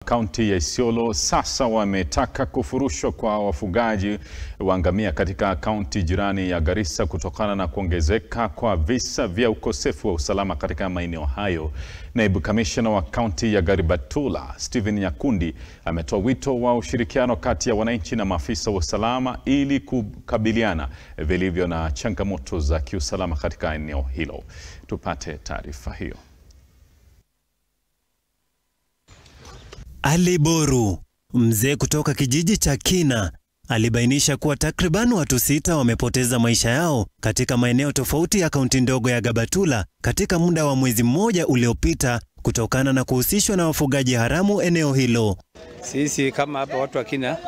kaunti ya Isiolo sasa wametaka kufurushwa kwa wafugaji wa ngamia katika kaunti jirani ya Garissa kutokana na kuongezeka kwa visa vya ukosefu wa usalama katika maeneo hayo. Naibu kamishna wa kaunti ya Garbatula Stephen Nyakundi ametoa wito wa ushirikiano kati ya wananchi na maafisa wa usalama ili kukabiliana vilivyo na changamoto za kiusalama katika eneo hilo. Tupate taarifa hiyo. Ali Boru, mzee kutoka kijiji cha Kina, alibainisha kuwa takriban watu sita wamepoteza maisha yao katika maeneo tofauti ya kaunti ndogo ya Gabatula katika muda wa mwezi mmoja uliopita kutokana na kuhusishwa na wafugaji haramu eneo hilo. Sisi kama hapa watu wa Kina,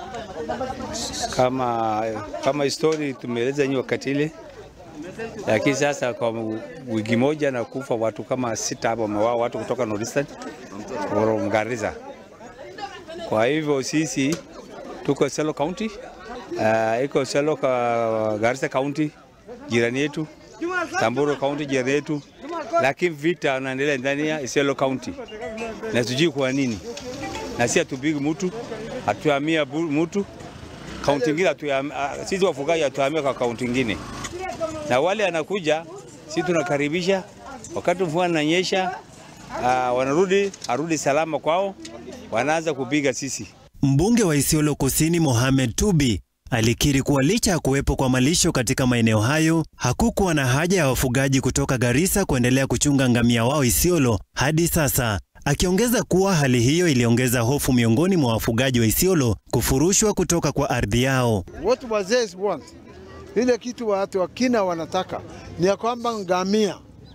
kama kama histori tumeeleza nyinyi wakati ile, lakini sasa kwa wiki moja na kufa watu kama sita hapa, wamewao watu kutoka Northeastern Garissa. Kwa hivyo sisi tuko Isiolo County, uh, iko Isiolo ka Garissa County jirani yetu, Samburu County jirani yetu, lakini vita unaendelea ndani ya Isiolo County na sijui kwa nini, na si hatupigi mtu, hatuhamia mtu kaunti ingine, sisi wafugaji hatuhamia kwa kaunti ingine, na wale anakuja sisi tunakaribisha, wakati mvua inanyesha, uh, wanarudi arudi salama kwao wanaanza kupiga sisi. Mbunge wa Isiolo Kusini Mohamed Tubi alikiri kuwa licha ya kuwepo kwa malisho katika maeneo hayo, hakukuwa na haja ya wafugaji kutoka Garissa kuendelea kuchunga ngamia wao Isiolo hadi sasa, akiongeza kuwa hali hiyo iliongeza hofu miongoni mwa wafugaji wa Isiolo kufurushwa kutoka kwa ardhi yao. Watu wazee want ile kitu watu wa Kina wanataka ni ya kwamba ngamia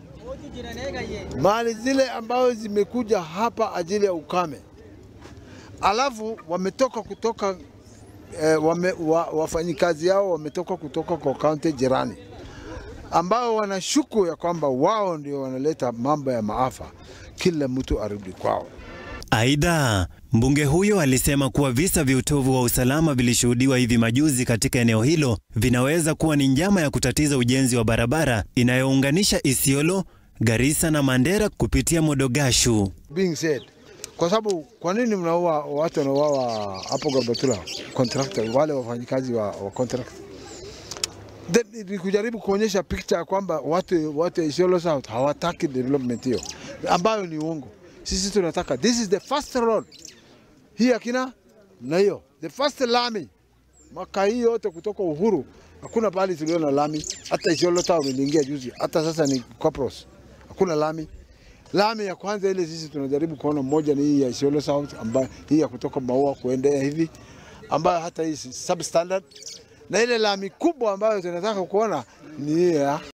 mali zile ambazo zimekuja hapa ajili ya ukame alafu wametoka kutoka eh, wame, wa, wafanyikazi yao wametoka kutoka kwa kaunti jirani ambao wanashuku ya kwamba wao ndio wanaleta mambo ya maafa, kila mtu arudi kwao. Aidha, mbunge huyo alisema kuwa visa vya utovu wa usalama vilishuhudiwa hivi majuzi katika eneo hilo vinaweza kuwa ni njama ya kutatiza ujenzi wa barabara inayounganisha Isiolo, Garissa na Mandera kupitia Modogashu. Being said, kwa sababu kwa nini mnaua watu wanauawa hapo Garbatula contractor, wale wafanyikazi wa, wa contract ni kujaribu kuonyesha picture ya kwamba watu watu wa Isiolo South hawataki development hiyo ambayo ni uongo. Sisi tunataka this is the first road hii akina na hiyo the first lami maka hii yote kutoka uhuru, hakuna pahali tuliona lami. Hata Isiolo Town iliingia juzi, hata sasa ni Kopros, hakuna lami lami ya kwanza ile sisi tunajaribu kuona moja ni hii ya Isiolo South ambayo hii ya kutoka Maua kuendea hivi ambayo hata hii substandard, na ile lami kubwa ambayo tunataka kuona ni hii ya